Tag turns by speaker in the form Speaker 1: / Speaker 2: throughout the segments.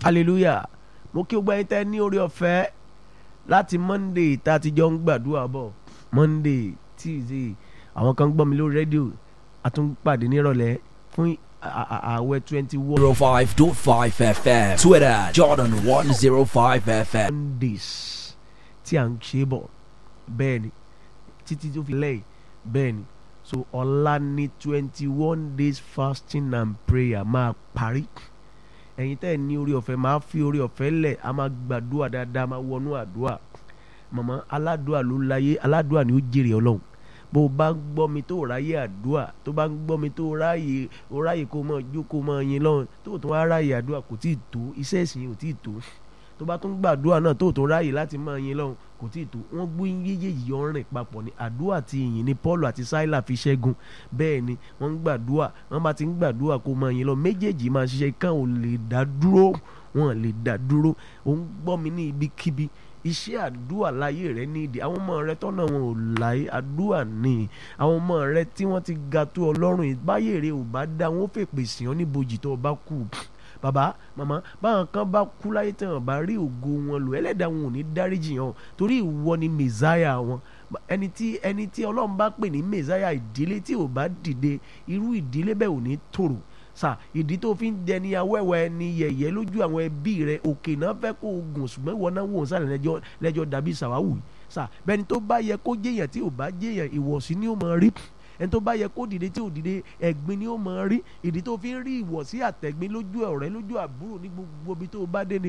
Speaker 1: hallelujah mo kí o gbọ́ ẹ̀yin tẹ́ ní orí ọ̀fẹ́ láti monday tá a ti jọ ń gbàdúrà bọ̀ monday tuesday àwọn kan gbọ́ mi lórí rédíò a tún pàdé nírọ̀lẹ́ fún à- à- ààwẹ̀ twenty one
Speaker 2: 05.5 FM. Twitter, Jordan 105 FM.
Speaker 1: days tí à ń ṣe bọ̀ bẹ́ẹ̀ ni títí tó fi lẹ́yìn bẹ́ẹ̀ ni so ọ̀la ní twenty one days fasting and prayer máa parí ẹ̀yin tẹ́ ẹ̀ ní orí ọ̀fẹ́ máa fi orí ọ̀fẹ́ lẹ̀ a máa gbàdúrà dáadáa máa wọnú àdúrà màmá aládùá ló láyé aládùá ni ó jèrè ọlọ́run bó o bá ń gbọ́ mi tó ráyè àdúà tó bá ń gbọ́ mi tó ráyè ó ráyè kó mọ̀ jókòó mọ̀ yin lọ́run tó tó wá ráyè àdúà kò tí ì tó iṣẹ́ ìsìn yìí ò tí ì tó tó bá tún gbàdúrà náà tó tó ráyè láti mọ̀ yin lọ́run kò tí ì tó wọ́n gbé yéyéyìí yọ rìn papọ̀ ní àdúà àti ìyìn ní Paul àti Sílà fi ṣẹ́gun bẹ́ẹ̀ ni wọ́n ń gbàdúà wọ́n bá ti ń gbàdúà kó mọ̀ yin lọ méjèèjì máa ṣiṣẹ́ kán ò lè dá dúró wọn lè dá dúró òun gbọ́ mi ní ibikíbi iṣẹ́ àdúà láyé rẹ nídìí àwọn ọmọ rẹ tọ́nà wọn ò láyé àdúà ní àwọn ọmọ rẹ tí wọ́n ti ga tó ọlọ́run yìí báyé rẹ ò bá dá wọn ó fèpè sí ọ níbojì tó o bá kú bàbá màmá báwọn kan bá kú láyé tí wọn bá rí ògo wọn lò ẹlẹ́dàá wọn ò ní dáríjì hàn torí ìwọ ni mẹ̀sáyà wọn ẹni tí ẹni tí ọlọ́run bá pè ní mẹ̀sáyà ìdílé tí ò bá dìde irú ìdílé bẹ́ẹ̀ ò ní tòrò sà ìdí tó fi ń dẹni awẹ́wẹ́ ẹni yẹ̀yẹ́ lójú àwọn ẹbí rẹ òkè náà fẹ́ kó o gùn ṣùgbọ́n ìwọ náà wò ó sàlẹ̀ lẹ́jọ́ lẹ́jọ́ dàbí sàwáwù yìí sà bẹ́ẹ̀ni tó bá yẹ kó jẹ́yàn tí ò bá jẹ́yàn ìwọ̀sí ni ó máa rí ẹni tó bá yẹ kó dìde tí ò dìde ẹ̀gbin ni ó máa rí ìdí tó fi ń rí ìwọ̀sí àtẹ̀gbin lójú ọ̀rẹ́ lójú àbúrò ní gbogbo ibi tó bá dé ni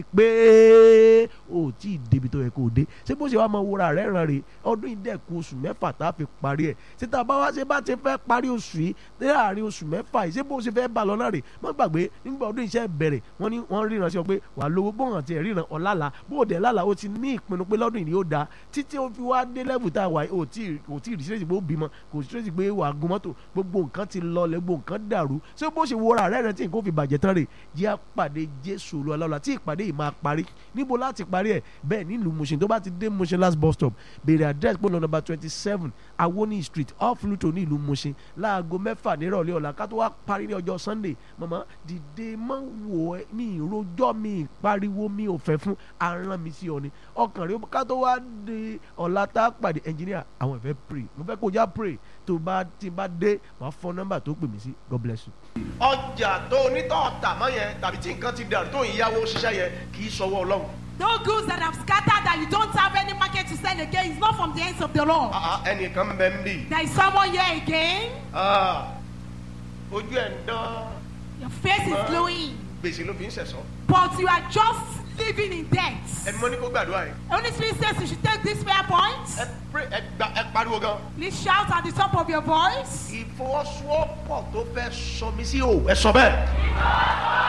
Speaker 1: pé o ò tí ì débi tó yẹ kó o dé ṣé bó ṣe wá máa wúra rẹ̀ ràn rè ọdún yìí dẹ̀kun oṣù mẹ́fà tá a fi parí ẹ̀ ṣé tá a bá wá ṣe bá ti fẹ́ parí oṣù yìí ní àárín oṣù mẹ́fà yìí ṣé bó ṣe fẹ́ bá lọ náà rè má gbàgbé nígbà ọdún iṣẹ́ bẹ̀rẹ̀ wọ́n ní wọ́n ríran sí ọ pé wàá lówó bóhàn tiẹ̀ ríran ọ̀làlà bó o dẹ̀ lálà o ti ní ìpinnu pé lọ́dún yìí yóò da títí ó fi wá dé lẹ́vù tá a wà yìí ò tí ò tí ì rí sílẹ̀sì pé ó bímọ kò sí sílẹ̀sì pé wàá gun mọ́tò gbogbo nǹkan ti lọlẹ̀ gbogbo nǹkan dàrú ṣé bó ṣe wọra rẹ̀ rẹ̀ tí nǹkan fi bàjẹ́ tán rè jẹ́ àpàdé Jésù olúwa tí ìpàdé yìí máa parí níbo láti parí ẹ̀ bẹ́ẹ̀ nílùú Mushin tó bá ti dé Mushin last bus stop béèrè address pé lọ́nà twenty seven Awoni street off Luto ní ìlú Mushin láago mẹ́fà nírọ̀lẹ́ ọ̀la ká tó wá parí ní ọjọ́ Sunday màmá dìde mọ́ wò ẹ́ mi ìrojọ́ mi ìpariwo mi ò fẹ́ fún aràn mi sí ọ ni ọkàn rẹ ká tó wá di ọ̀la tá a pàdé engineer àwọn ìfẹ́ pray mo fẹ́ kó já pray tó bá ti bá dé wàá fọ nọ́mbà tó pè mí sí God bless you.
Speaker 3: ọjà tó onítọ̀ tà mọ́ yẹn tàbí tí nǹkan ti dàrú tó ìyàwó ṣiṣẹ́ yẹn kì í sọwọ́ ọlọ́run.
Speaker 4: No goods that have scattered that you don't have any market to sell again. It's not from the hands of the Lord.
Speaker 3: Ah, ah, ẹnìkan bẹ ń bì.
Speaker 4: There is someone here again.
Speaker 3: Ah, ojú ẹ̀ ń dán
Speaker 4: Your face is glowing,
Speaker 3: gbèsè ló fi ń sẹ̀sọ́.
Speaker 4: but you are just living in debt.
Speaker 3: ẹni mọ́ ní kó gbàdúrà yẹn.
Speaker 4: Holy Spirit says you should take this prayer point.
Speaker 3: ẹ pray ẹ gba ẹ pariwo gan.
Speaker 4: Please shout at the top of your voice.
Speaker 3: ìfọwọ́sowọ́pọ̀ tó fẹ́ sọ mí sí o ẹ sọ bẹ́ẹ̀.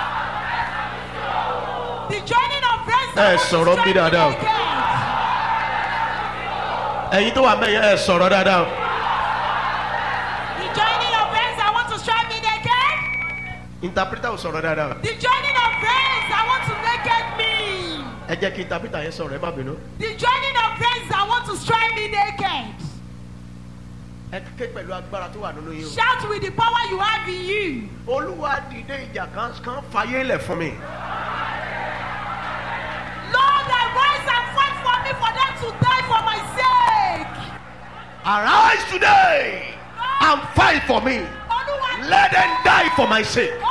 Speaker 4: The joining of friends.
Speaker 3: Ẹ
Speaker 4: that want to
Speaker 3: sọ̀rọ̀ bí
Speaker 4: join me
Speaker 3: dáadáa.
Speaker 4: again.
Speaker 3: ẹ̀yin tó wà mẹ́yẹ ẹ sọ̀rọ̀ dáadáa.
Speaker 4: The joining of friends that want to join me again.
Speaker 3: interpreter ò sọ̀rọ̀ dáadáa.
Speaker 4: The joining of friends that want to naked me.
Speaker 3: ẹ jẹ́ kí interpreter yẹn sọ̀rọ̀ ẹ má bínú.
Speaker 4: The joining of friends that want to strike me naked.
Speaker 3: ẹ ké pẹ̀lú agbára tó wà nínú yín o.
Speaker 4: Shout with the power you have in you.
Speaker 3: olúwa dìde ìjà kan kan fàyè lẹ̀ fún mi.
Speaker 4: Lord, arise and fight for me for them to die for my sake.
Speaker 3: arise today and fight for me.
Speaker 4: Olúwa
Speaker 3: let them die for my sake.